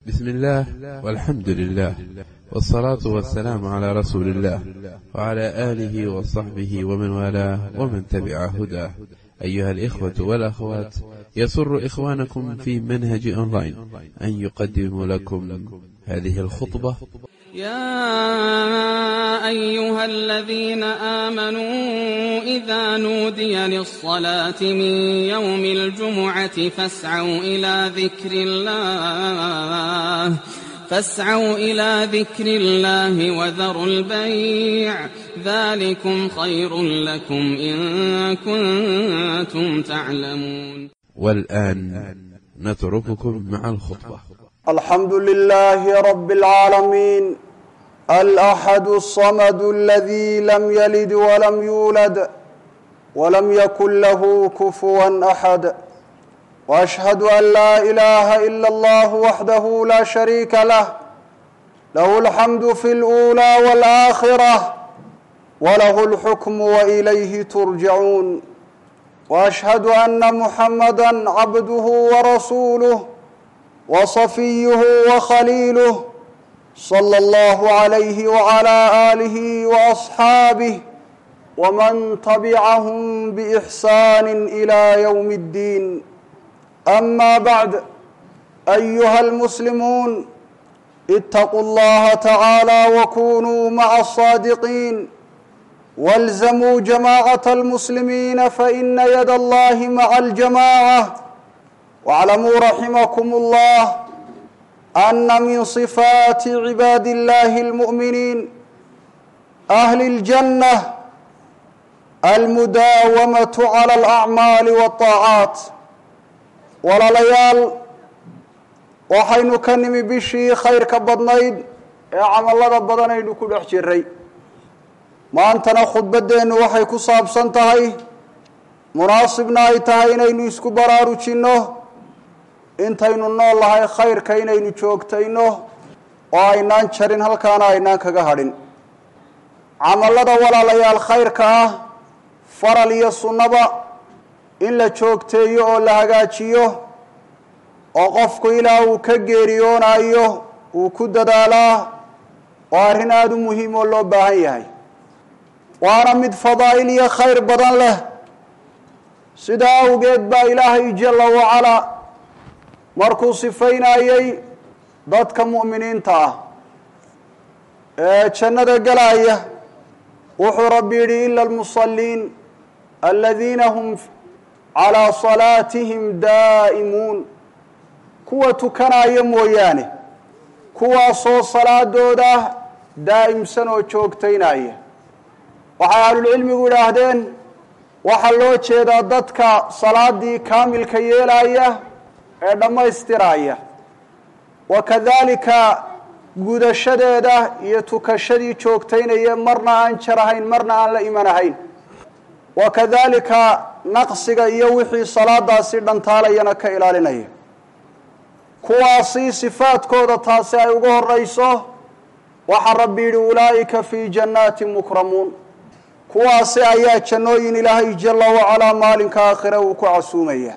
بسم الله والحمد لله والصلاة والسلام على رسول الله وعلى آله وصحبه ومن والاه ومن تبع هداه أيها الإخوة والأخوات يسر إخوانكم في منهج أونلاين أن يقدم لكم هذه الخطبة يا أيها الذين آمنوا إذا نودي للصلاة من يوم الجمعة فاسعوا إلى ذكر الله فاسعوا إلى ذكر الله وذروا البيع ذلكم خير لكم إن كنتم تعلمون والآن نترككم مع الخطبة الحمد لله رب العالمين الأحد الصمد الذي لم يلد ولم يولد ولم يكن له كفوا أحد وأشهد أن لا إله إلا الله وحده لا شريك له له الحمد في الأولى والآخرة وله الحكم وإليه ترجعون وأشهد أن محمدا عبده ورسوله وصفيه وخليله صلى الله عليه وعلى آله وأصحابه ومن تبعهم بإحسان إلى يوم الدين أما بعد أيها المسلمون اتقوا الله تعالى وكونوا مع الصادقين والزموا جماعة المسلمين فإن يد الله مع الجماعة واعلموا رحمكم الله أن من صفات عباد الله المؤمنين أهل الجنة المداومة على الأعمال والطاعات walaalayaal waxaynu ka nimi bishii khayrka badnayd ee camallada badan aynu ku dhex jiray maantana khudbaddeennu waxay ku saabsan tahay munaasibna ay tahay inaynu isku baraarujinno intaynu nool lahay khayrka inaynu joogtayno oo aynaan jarin halkaana aynaan kaga hadhin camallada walaalayaal khayrka ah faral iyo sunnaba in la joogteeyo oo la hagaajiyo oo qofku ilaa uu ka geeriyoonayo uu ku dadaalaa oo arrin aada u muhiim oo loo baahan yahay waana mid fadaa'il iyo khayr badan leh sidaa awgeed baa ilaahay jalla wacalaa markuu sifaynayey dadka mu'miniinta ah ee jannada gelaya wuxuu rabbi yidhi ila almusalliin aladiina hum calaa salaatihim daa'imuun kuwa tukanaya mooyaane kuwaasoo salaadooda daa'imsan oo joogtaynaya waxay ahlulcilmigu idhaahdeen waxaa loo jeedaa dadka salaadii kaamilka yeelaya ee dhammaystiraya wa kadaalika gudashadeeda iyo tukashadii joogtaynaya marna aan jar ahayn marna aan la iman ahayn wa kadaalika naqsiga iyo wixii salaadaasi dhantaalayana ka ilaalinaya kuwaasi sifaadkooda taasi ay uga horayso waxaa rabbi yidhi ulaa'ika fii jannaatin mukramuun kuwaasi ayaa jannooyin ilaahay jalla wacalaa maalinka aakhire uu ku casuumaya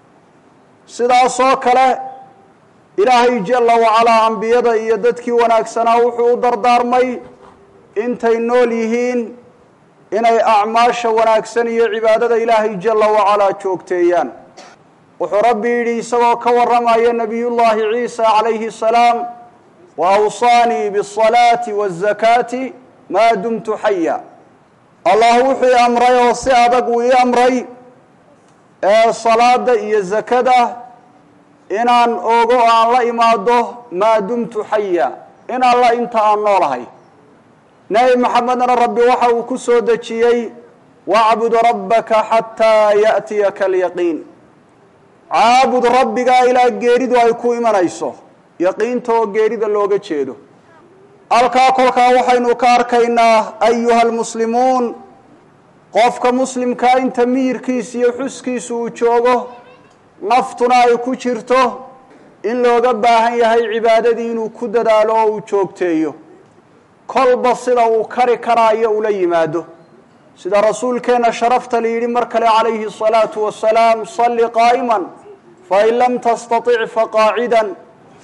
sidaasoo kale ilaahay jalla wacalaa ambiyada iyo dadkii wanaagsanaa wuxuu u dardaarmay intay nool yihiin inay acmaasha wanaagsan iyo cibaadada ilaahay jalla wacalaa joogteeyaan wuxuu rabbi yidhi isagoo ka warramaya nebiyullaahi ciisa calayhi salaam wa awsaanii biasalaati waazakaati maa dumtu xaya allah wuxuu i amray oo si adag uu ii amray ee salaada iyo zakada inaan ogo aan la imaado maa dumtu xaya in alla inta aan noolahay nebi maxamedna rabbi waxa uu ku soo dejiyey wacbud rabbaka xataa ya'tiyaka alyaqiin caabud rabbigaa ilaa geeridu ay ku imanayso yaqiinta oo geerida looga jeedo halkaa kolkaa waxaynu ka arkaynaa ayuha almuslimuun qofka muslimkaa inta miyirkiisa iyo xuskiisa uu joogo naftuna ay ku jirto in looga baahan yahay cibaadadii inuu ku dadaalo oo uu joogteeyo kolba sida uu kari karaayo ula yimaado sida rasuulkeenna sharafta la yidhi mar kale calayhi الصalaaةu wasalaam salli qaa'ima fain lam tastaطic faqaacida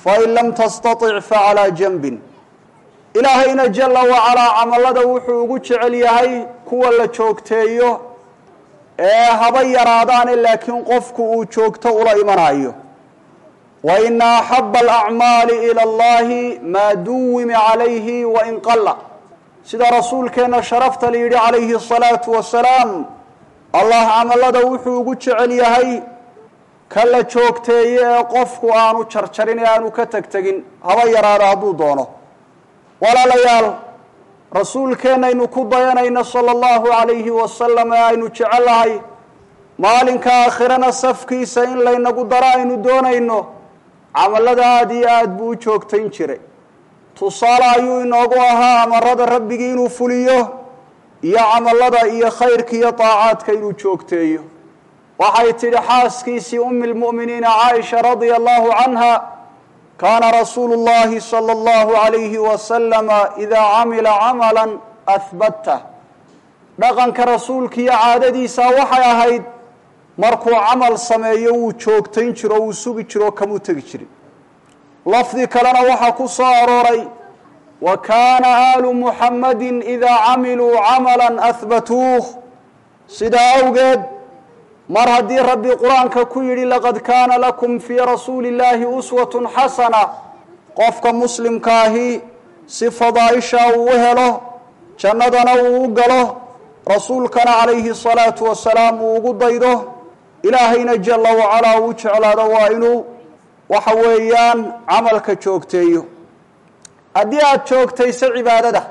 fain lam tastatic facalaa janbin ilaahayna jala wacalaa camallada wuxuu ugu jecel yahay kuwa la joogteeyo ee haba yaraadaane laakiin qofku uu joogto ula imanayo wa ina axaba alacmaali ila allahi maa duwima calayhi wain qalla sida rasuulkeenna sharafta la yidhi calayhi asalaatu wasalaam allah camallada wuxuu ugu jecel yahay ka la joogteeye ee qofku aanu jarjarin ee aanu ka tegtegin haba yaraado hadduu doono walaalayaal rasuulkeennaynu ku dayanayna sala allahu calayhi wasalam ee aynu jecellahay maalinka aakhirana safkiisa in laynagu daro aynu doonayno camallada aada iyo aada buu u joogtayn jiray tusaale ayuu inoogu ahaa amarada rabbigii inuu fuliyo iyo camallada iyo khayrka iyo daacaadka inuu joogteeyo waxay tidhi xaaskiisii umi lmu'miniina caaisha radia allahu canha kaana rasuulu llahi sala allahu calayhi wasalama idaa camila camalan ahbattah dhaqanka rasuulka iyo caadadiisa waxay ahayd markuu camal sameeyo wuu joogtayn jiro wuu sugi jiro kamuu tegi jirin lafdi kalena waxaa ku soo arooray wa kaana aalu muxammadin idaa camiluu camalan ahbatuuh sidaa awgeed mar haddii rabbi qur-aanka ku yidhi laqad kaana lakum fii rasuuli illaahi uswatun xasana qofka muslimkaahi si fadaaisha uu u helo jannadana uu u galo rasuulkana calayhi salaatu wasalaam uu ugu daydo ilaahayna jala wacalaa uu jeclaado waa inuu waxa weeyaan camalka joogteeyo haddii aada joogtayso cibaadada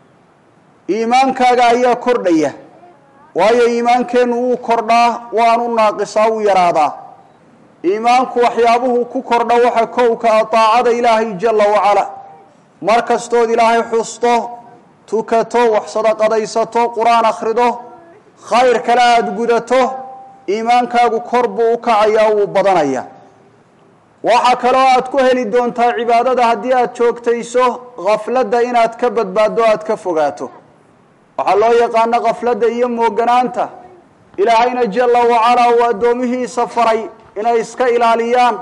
iimaankaaga ayaa kordhaya waayo iimaankeennu wuu kordhaa waanu naaqisaa wuu yaraadaa iimaanku waxyaabuhu ku kordha waxa kowka a daacada ilaahay jala wacala mar kastood ilaahay xusto tukato wax sadaqadaysato qur-aan akhrido khayr kale aada gudato iimaankaagu kor buu u kacayaa wuu badanaya waxaa kaloo aad ku heli doontaa cibaadada haddii aada joogtayso khafladda inaad ka badbaaddo aada ka fogaato waxaa loo yaqaano khafladda iyo mooganaanta ilaahayna jala wacalaa uu addoomihiisa faray inay iska ilaaliyaan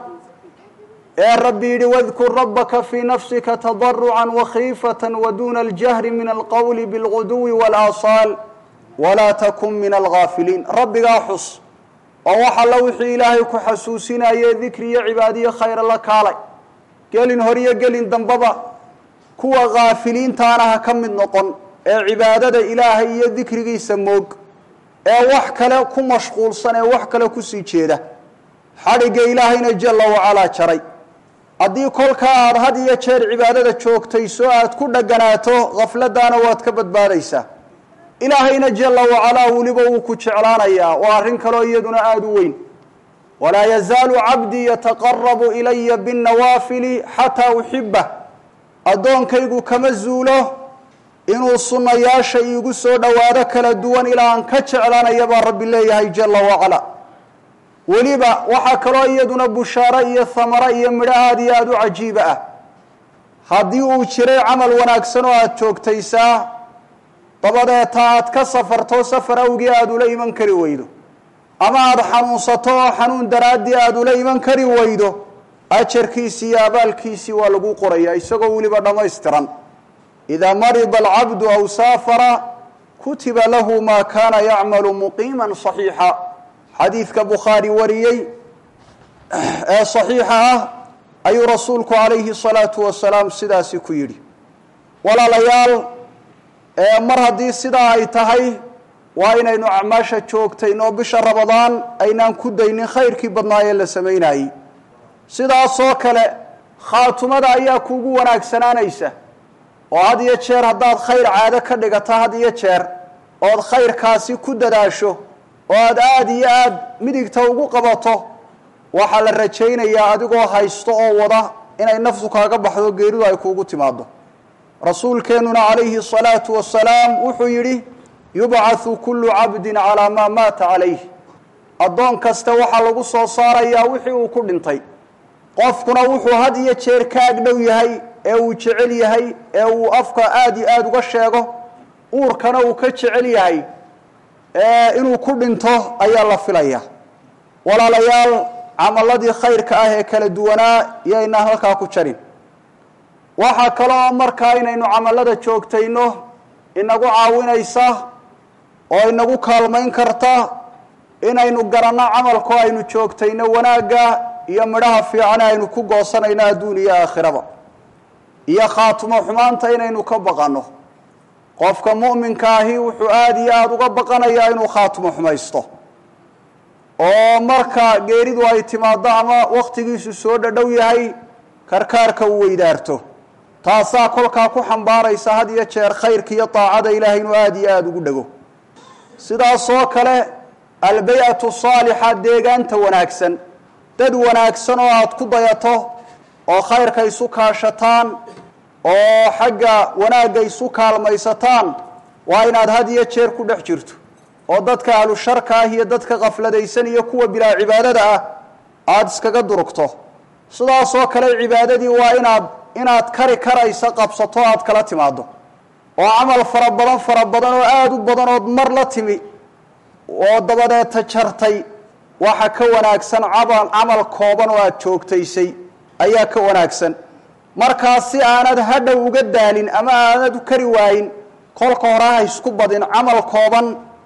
ee rabbi yidhi wadkur rabbaka fii nafsika tadarucan wakhiifatan waduuna aljahri min alqowli bilguduwi walaasaal walaa takun min alghaafiliin rabbigaa xus oo wax alla wixii ilaahay ku xasuusinaye dikri iyo cibaadiyo khayra la kaalay gelin horiyo gelin dambaba kuwa khaafiliintaana ha ka mid noqon ee cibaadada ilaahay iyo dikrigiisa moog ee wax kale ku mashquulsan ee wax kale kusii jeeda xadhigga ilaahayna jala wacalaa jaray haddii kolkaa aada had iyo jeer cibaadada joogtayso aada ku dhaganaato khafladaana waad ka badbaadaysaa ilaahayna jala wacalaa weliba wuu ku jeclaanayaa waa arrin kaloo iyaduna aada u weyn walaa yazaalu cabdii yataqarabu ilaya binnawaafili xataa uxibah addoonkaygu kama zuulo inuu sunnayaasha iigu soo dhowaado kala duwan ilaa aan ka jeclaanaya baa rabbi leeyahay jala wacala weliba waxaa kaloo iyaduna bushaaro iyo hamaro iyo midho aada iyo aada u cajiiba ah haddii uu jiray camal wanaagsan oo aada joogtaysaa dabadeeta aad ka safarto safar awgii aada ula iman kari weydo ama aada xanuunsato oo xanuun daraaddii aada ula iman kari weydo ajarkiisii iyo abaalkiisii waa lagu qorayaa isagoo weliba dhammaystiran idaa marida alcabdu aw saafara kutiba lahu maa kaana yacmalu muqiiman saxiixa xadiidka bukhaari wariyey ee saxiixa ah ayuu rasuulku calayhi salaatu wasalaam sidaasi ku yidhi walaalayaal mar haddii sidaa ay tahay waa inaynu acmaasha joogtaynoo bisha rabadaan aynaan ku daynin khayrkii badnaa ee la samaynayey sidaasoo kale khaatumada ayaa kuugu wanaagsanaanaysa oo had iyo jeer haddaad khayr caado ka dhigata had iyo jeer ood khayrkaasi ku dadaasho oo aada aada iyo aada midigta ugu qabato waxaa la rajaynayaa adigoo haysto oo wada inay naftu kaaga baxdo geeridu ay kuugu timaado rasuulkeennuna calayhi الsalaatu wasalaam wuxuu yidhi yubcathu kulu cabdin calaa maa maata calayh addoon kasta waxaa lagu soo saarayaa wixii uu ku dhintay qofkuna wuxuu had iyo jeer ka agdhow yahay ee uu jecel yahay ee uu afka aada iyo aada uga sheego uurkana uu ka jecel yahay inuu ku dhinto ayaa la filaya walaalayaal camaladii khayrka ah ee kala duwanaa iyoynaan halkaa ku jarin waxaa kaloo markaa inaynu camalada joogtayno inagu caawinaysa oo inagu kaalmayn karta inaynu garanno camalkoo aynu joogtayno wanaagga iyo midhaha fiican aynu ku goosanayno adduun iyo aakhiraba iyo khaatumo xumaanta inaynu ka baqanno qofka mu'minka ahi wuxuu aada iyo aada uga baqanayaa inuu khaatumo xumaysto oo marka geeridu ay timaaddo ama wakhtigiisu soo dhadhow yahay karkaarka uu weydaarto taasaa kolkaa ku xambaaraysa had iyo jeer khayrka iyo daacada ilaahay inuu aada iyo aada ugu dhego sidaasoo kale albay-atu saalixa deegaanta wanaagsan dad wanaagsan oo aada ku dayato oo khayrka isu kaashataan oo xagga wanaagga isu kaalmaysataan waa inaad had iyo jeer ku dhex jirto oo dadka ahlu sharka ah iyo dadka kafladaysan iyo kuwa bilaa cibaadada ah aada iskaga durugto sidaasoo kale cibaadadii waa inaad inaad kari karaysa qabsato aada kala timaado oo camal fara badan fara badan oo aada u badan ood mar la timi oo dabadeeta jartay waxa ka wanaagsan camal camal kooban oo aada joogtaysay ayaa ka wanaagsan markaas si aanad hadhow uga daalin ama aanad u kari waayin kolka hore ha isku badin camal kooban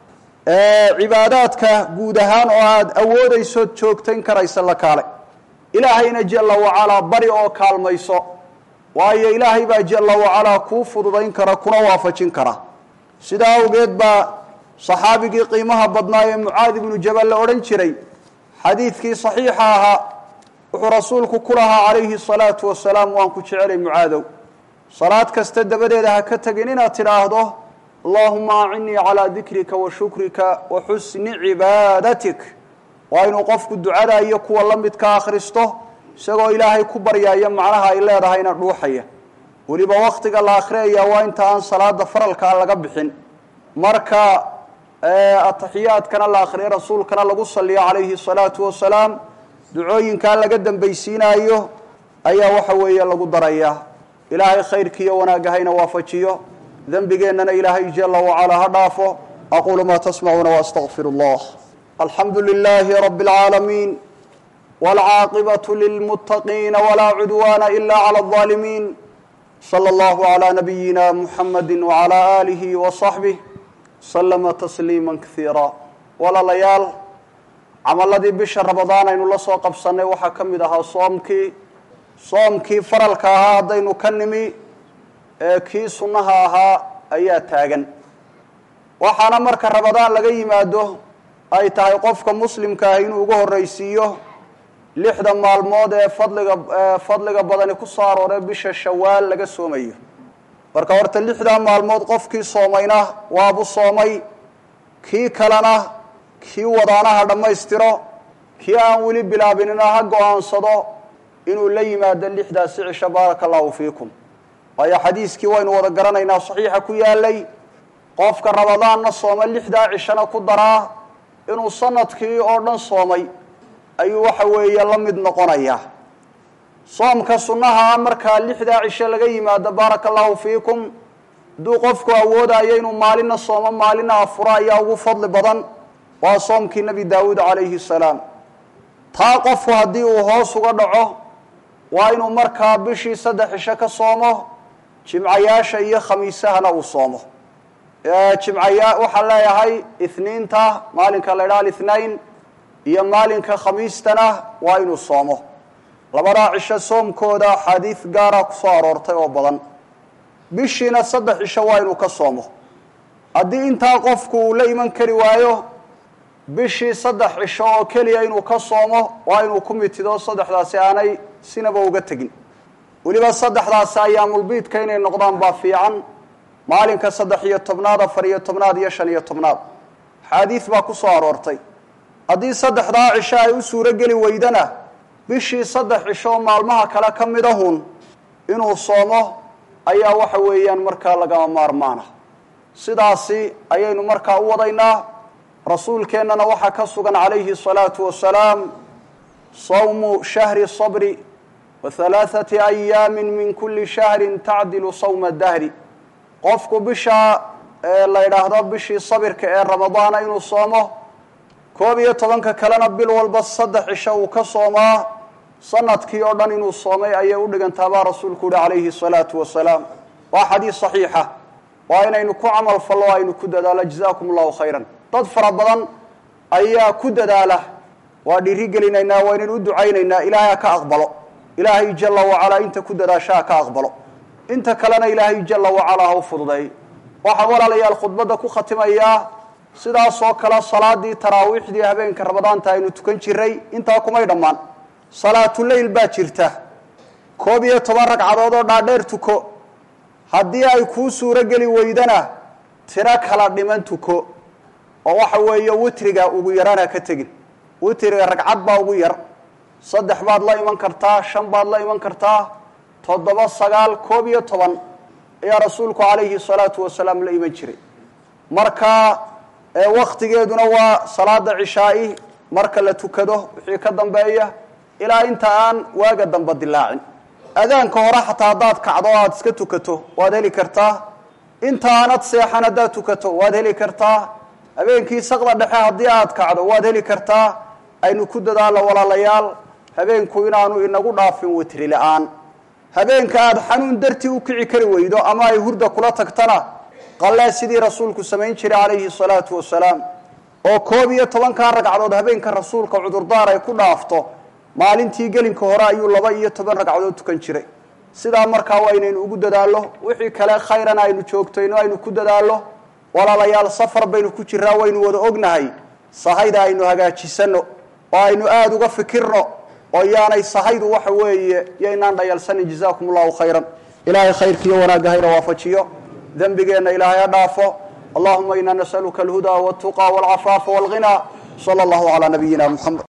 cibaadaadka guud ahaan oo aada awoodaysood joogtayn karaysa la kaale ilaahayna jalla wacalaa bari oo kaalmayso waayo ilaahay baa jalla wacalaa kuu fududayn kara kuna waafajin kara sidaa awgeed baa saxaabigii qiimaha badnaa ee mucaadi ibnu jabal la odhan jiray xadiidkii saxiixa ahaa wuxuu rasuulku ku lahaa calayhi salaatu wasalaam waan ku jecelay mucaadow salaad kasta dabadeeda ha ka tegin inaad tidhaahdo allahuma acinnii calaa dikrika wa shukrika wa xusni cibaadatik waa inuu qofku ducada iyo kuwa la midka akhristo isagoo ilaahay ku baryaaya macnaha ay leedahayna dhuuxaya weliba wakhtiga la akhriyaya waa inta aan salaada faralkaa laga bixin marka ataxiyaadkana la akhriyo rasuulkana lagu saliyo calayhi salaatu wasalaam ducooyinkaa laga dambaysiinaayo ayaa waxa weeye lagu darayaa ilaahay khayrkiiyo wanaagga hayna waafajiyo dembigeennana ilaahay jala wacalaa ha dhaafo aquulu maa tasmacuuna waastaqfir allah alxamdu lilaahi rabi اlcaalamiin wاlcaaqibaة lilmuttaqiina walaa cudwaana ila clى الظaalimiin slى اllahu عlى nabiyina muxamadi wعalى alihi وصaxbih slama tasliima kaiira walaalayaal camaladii bisha ramadaan aynu la soo qabsannay waxaa ka mid ahaa soomkii soomkii faralka ahaa haddaynu ka nimi ee kii sunnaha ahaa ayaa taagan waxaana marka ramadaan laga yimaado ay tahay qofka muslimka ah inuu uga horraysiiyo lixda maalmood ee fadliga fadliga badani ku soo arooree bisha shawaal laga soomayo marka horta lixdaa maalmood qofkii soomayna waabu soomay kii kalena kii wadaanaha dhammaystiro kii aan weli bilaabinina ha go-aansado inuu la yimaado lixdaasi cisho baaraka allahu fiikum waayo xadiiskii waynu wada garanaynaa saxiixa ku yaalay qofka ramadaanna sooma lixdaa cishona ku daraa inuu sanadkii oo dhan soomay ayuu waxa weeye la mid noqonayaa soomka sunnaha markaa lixdaa cisho laga yimaado baaraka allahu fiikum hadduu qofku awoodayo inuu maalina soomo maalina afuro ayaa ugu fadli badan waa soomkii nebi daawuud calayhi salaam taa qofku haddii uu hoos uga dhaco waa inuu markaa bishii saddex cisho ka soomo jimcayaasha iyo khamiisahana uu soomo jimcaya waxaan leeyahay ithniinta maalinka la idhaha alithnain iyo maalinka khamiistana waa inuu soomo labadaa cisho soomkooda axaadiid gaara ku soo aroortay oo badan bishiina saddex cisho waa inuu ka soomo haddii intaa qofku uu la iman kari waayo bishii saddex cisho oo keliya inuu ka soomo waa inuu ku mitido saddexdaasi aanay sinaba uga tegin weliba saddexdaasi ayaamulbiidka inay noqdaan baa fiican maalinka saddex iyo tobnaad afar iyo tobnaad iyo shan iyo tobnaad axaadiid baa ku soo aroortay haddii saddexdaa cisho ay u suuro geli weydana bishii saddex cisho maalmaha kale ka mid ahun inuu soomo ayaa waxa weeyaan markaa lagama maarmaana sidaasi ayaynu markaa u wadaynaa rasuulkeennana waxaa ka sugan calayhi الsalaatu wasalaam sawmu shahri sabri wa halaaثati ayaami min kuli shahri tacdilu sawma dahri qofku bisha la yidhaahdo bishii sabirka ee ramadaana inuu soomo koob iyo tobanka kalena bil walba saddex cisho uu ka soomaa sanadkii oo dhan inuu soomay ayay u dhigantaa baa rasuulku uhi calayhi salaatu wasalaam waa xadiis saxiixa waa inaynu ku camal fallo aynu ku dadaalo jazaakum allahu khayran dad fara badan ayaa ku dadaala waa dhiiri gelinaynaa waa inaynu u ducaynaynaa ilaahay ha ka aqbalo ilaahay jala wacalaa inta ku dadaasha ha ka aqbalo inta kalena ilaahay jala wacalaa ha u fududeey waxaan walaalayaal khudbadda ku khatimayaa sidaasoo kale salaadii taraawiixdii habeenka ramadaanta aynu tukan jiray intaa kumay dhammaan salaatuleyl baa jirta koob iyo toban ragcadood oo dhaadheer tuko haddii ay kuu suuro geli weydana tiro kala dhiman tuko oo waxa weeye witriga ugu yarana ka tegin witriga ragcad baa ugu yar saddex baad la iman kartaa shan baad la iman kartaa toddoba sagaal koob iyo toban ayaa rasuulku calayhi salaatu wasalaam la iman jiray marka waktigeeduna waa salaada cishaa-i marka la tukado wixii ka dambeeya ilaa inta aan waaga damba dilaacin adaanka hore xataa haddaad kacdo o aada iska tukato waad heli kartaa inta aanad seexan haddaad tukato waad heli kartaa habeenkii saqda dhexe haddii aad kacdo waad heli kartaa aynu ku dadaalo walaalayaal habeenku inaanu inagu dhaafin witri la-aan habeenka aada xanuun dartii u kici kari weydo ama ay hurda kula tagtana qallee sidii rasuulku samayn jiray calayhi salaatu wasalaam oo koob iyo tobankaa ragcadood habeenka rasuulka cudurdaar ay ku dhaafto maalintii gelinka hore ayuu laba iyo toban ragcadood tukan jiray sidaa markaa waa inaynu ugu dadaallo wixii kale khayrana aynu joogtayno aynu ku dadaallo walaalayaal safar baynu ku jiraa waynu wada ognahay sahayda aynu hagaajisano oo aynu aada uga fikirno oo yaanay sahaydu waxa weeye yaynaan dhayalsanin jazaakum allahu khayran ilaahay khayrkiiyo wanaagga hayna waafajiyo dembigeenna ilaahay ha dhaafo allahuma ina nasaluka alhudaa waltuqa walcafaafa walghinaa sala allahu calaa nabiyina muxamed